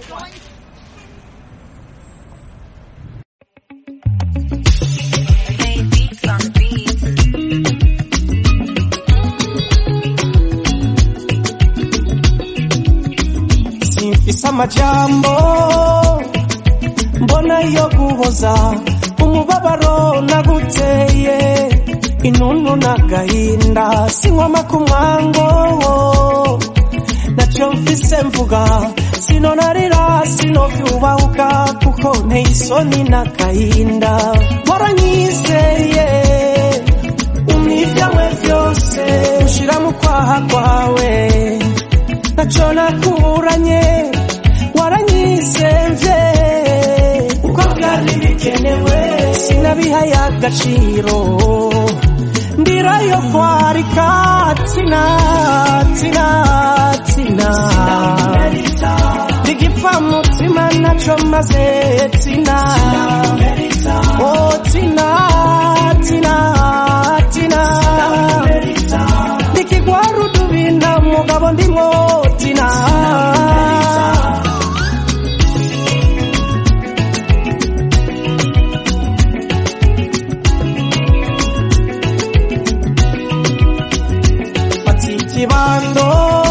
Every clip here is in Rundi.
simfise amajambo mbona yo guhoza umubabaro naguteye intuntu n'agahinda sinkwama ku mwango nacyo mfise mvuga sinonarira sinovyubahuka kuko nteye isoni n'agahinda waranyizeye umwivyawe vyose ushira mu kwaha kwawe ntaco nakuranye waranyisemvye uko vyari bikenewe sinabihaye agaciro ndirayo kwarika tina tina tina ndigipfa mutima naco maze tina oh tina tina tina ndikigwara udubina mugabo ndimwo tina fata ikibando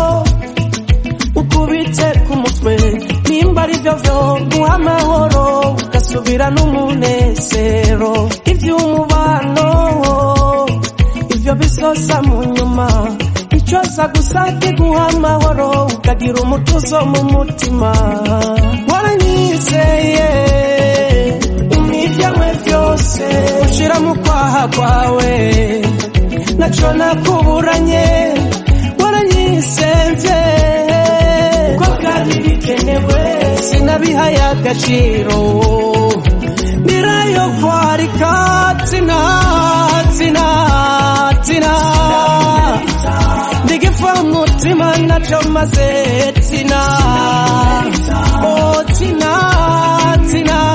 ukubite ku mutwe nimba ari byo vyo guha amahoro ugasubira n'umunezero ivy'umubano ivyo bisosa mu nyuma icoza gusa kiguha amahoro ukagira umutuzo mu mutima waranyizeye umwivyawe vyose ushira mu kwaha kwawe naco nakuburanye waranyisemvye ko vyari bikenewe sinabihaye agaciro ndirayo kwarika tina tina tina ndigipfa mutima naco maze tina oh tina tina